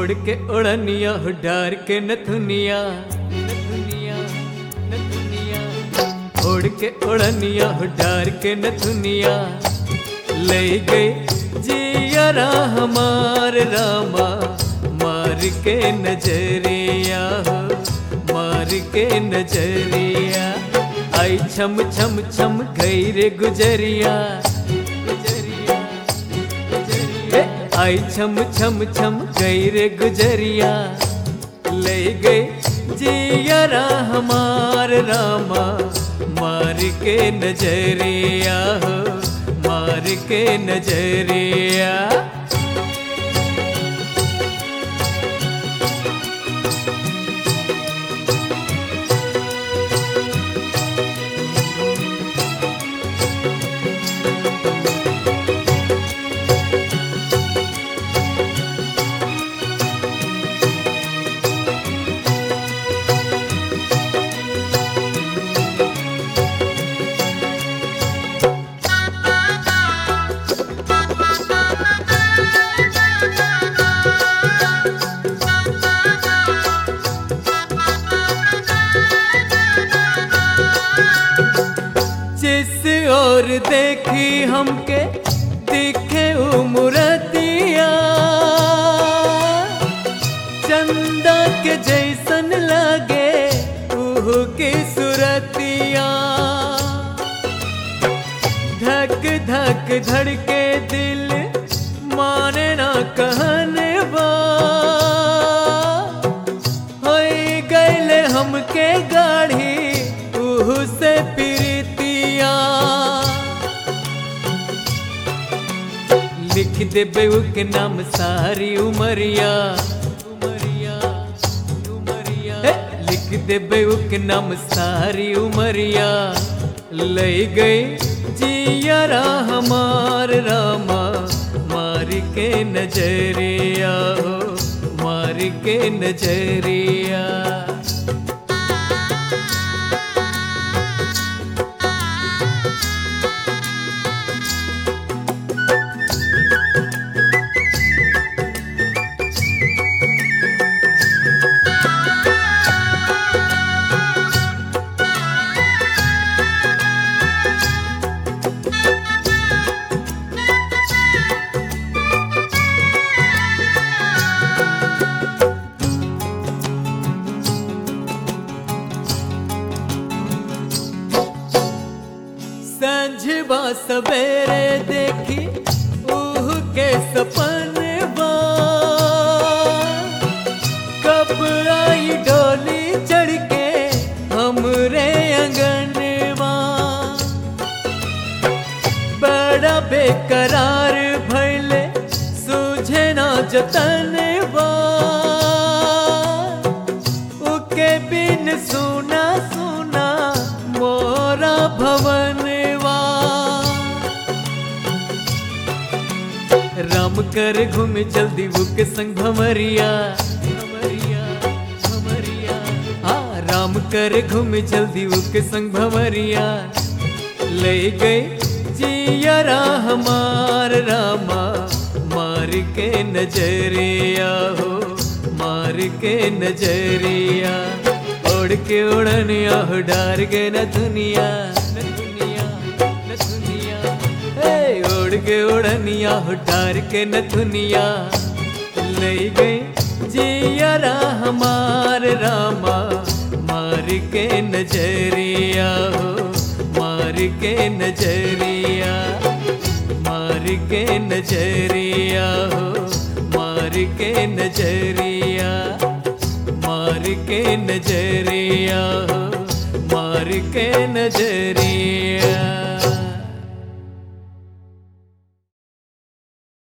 ओढ़ के ओढ़निया हो डार के नथुनिया नथुनिया नथुनिया ओढ़ के ओढ़निया हो डार के नथुनिया ले गए जियरा हमार रामा मार के नजरिया हो मार के नजरिया आई छम छम छम गई रे गुजरिया गुजरिया गुजरिया आई छम छम छम गई रे गुजरिया ले गए जियरा हमार रामा मार के नजरिया हो मार के नजरिया जिस और देखी हमके दिखे उमरतिया चंदा के जैसन लगे उह की सुरतिया धक धक धड़के दिल माने ना कहने बा होई गैले हमके गाढ़ी उह से प्रीतिया लिख दे बेऊ के नाम सारी उमरिया उमरिया उमरिया हे, लिख दे बेऊ के नाम सारी उमरिया ले गई जियरा हमार रामा मार के नजरिया हो मार के नजरिया संझबा सवेरे देखी उह के सपनवा कब आई डोली चढ़ के हमरे अंगनवा बड़ा बेकरार भैले सूझे ना जतनवा उके बिन सुना सुना मोरा भवनवा राम कर घूम जल्दी बुक संग भमरिया भमरिया भमरिया हाँ राम कर घूम जल्दी बुक संग भमरिया ले गए जियरा हमार रामा मार के नजरिया हो मार के नजरिया ओढ़ के उड़निया हो डार के न दुनिया न दुनिया न दुनिया हे ओढ़ के उड़निया हो डार के न दुनिया ले गए जियरा हमार रामा मार के नजरिया हो मार के नजरिया मार के नजरिया हो मार के नजरिया मार के नजरिया हो मार के नजरिया